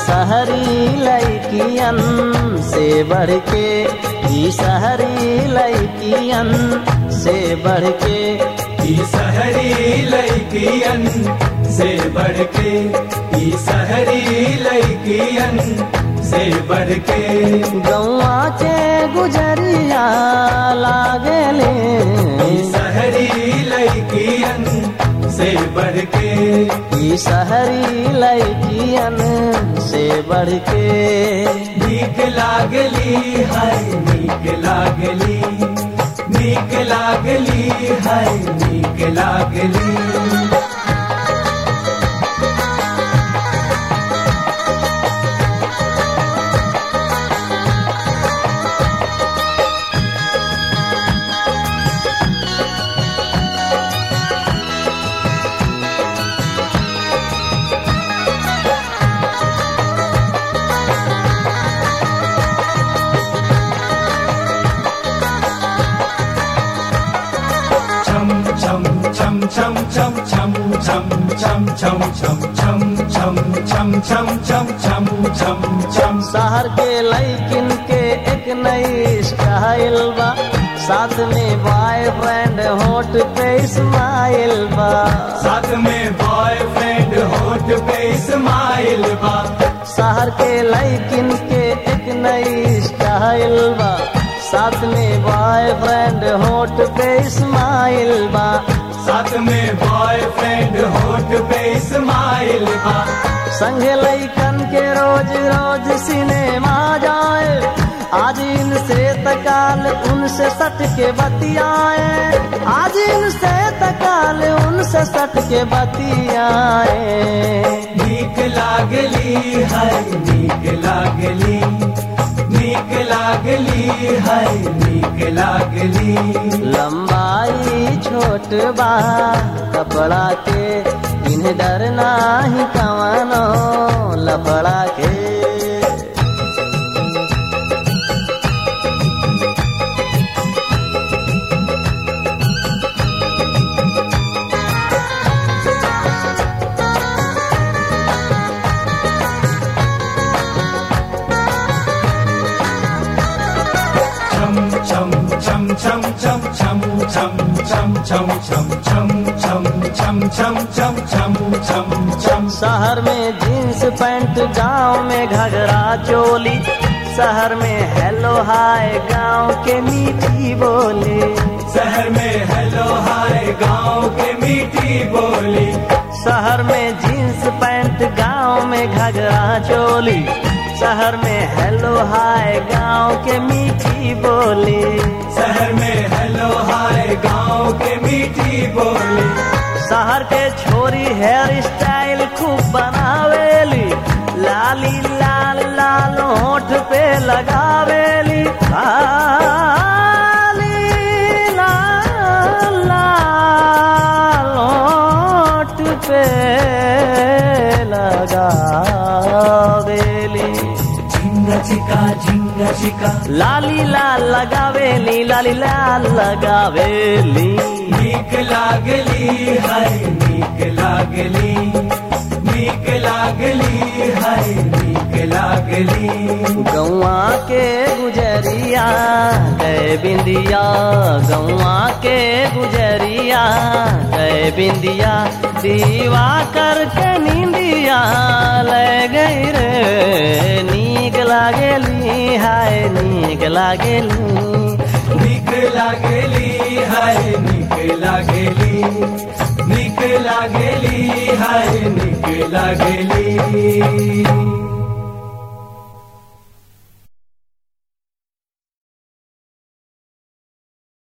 शहरी लैकियन से बढ़ के ई शहरी लैकियन से बढ़ के ई शहरी लड़कियन से बढ़ के ई शहरी लड़कियन से बढ़ के गौआ के गुजरिया लागले ई शहरी लड़कियन से बढ़ के ई शहरी लैकियन से बढ़ के नीक लागली है नीक लागली नीक लागली है नीक लागली chum chum chum chum chum chum chum chum chum chum chum chum chum chum chum chum chum chum शहर के लैकिन के एक नई स्टाइल बा साथ में बॉयफ्रेंड होट पे स्माइल बा साथ में बॉयफ्रेंड होठ पे स्माइल बा शहर के लैकिन के एक नई स्टाइल बा साथ में बॉयफ्रेंड होट पे स्माइल बा साथ में बॉयफ्रेंड होठ पे स्माइल बा संग लैकन के रोज रोज सिनेमा जाए आज इनसे तकाल उनसे सट के बतियाए आज इनसे तकाल उनसे सट के बतियाए नीक लागली है नीक लागली नीक लागली है नीक लागली लंबाई छोट बा कपड़ा के इन्हें डर नाही कवनो लफड़ा के chum chum chum chum chum chum chum chum chum chum chum chum chum chum chum chum chum chum शहर में जींस पैंट गांव में घघरा चोली शहर में हेलो हाय गांव के मीठी बोली शहर में हेलो हाय गांव के मीठी बोली शहर में जींस पैंट गांव में घघरा चोली शहर में हेलो हाय गांव के मीठी बोली शहर में हेलो हाय गांव के मीठी बोली शहर के छोरी हेयर स्टाइल खूब बनावेली लाली लाल लाल होठ पे लगावेली लाली लाल लाल होठ पे लगावेली झिंगा चिका झिंगा चिका लाली लाल लगावेली लाली लाल लगावेली नीक लागली हाय नीक लागली नीक लागली हाय नीक लागली गौआ के गुजरिया गए बिंदिया गौआ के गुजरिया गए बिंदिया दीवा करके नींदिया ले गई रे नीक लागेली हाय नीक लागेली नीक लागली हाय नीक लागली नीक लागली हाय नीक लागली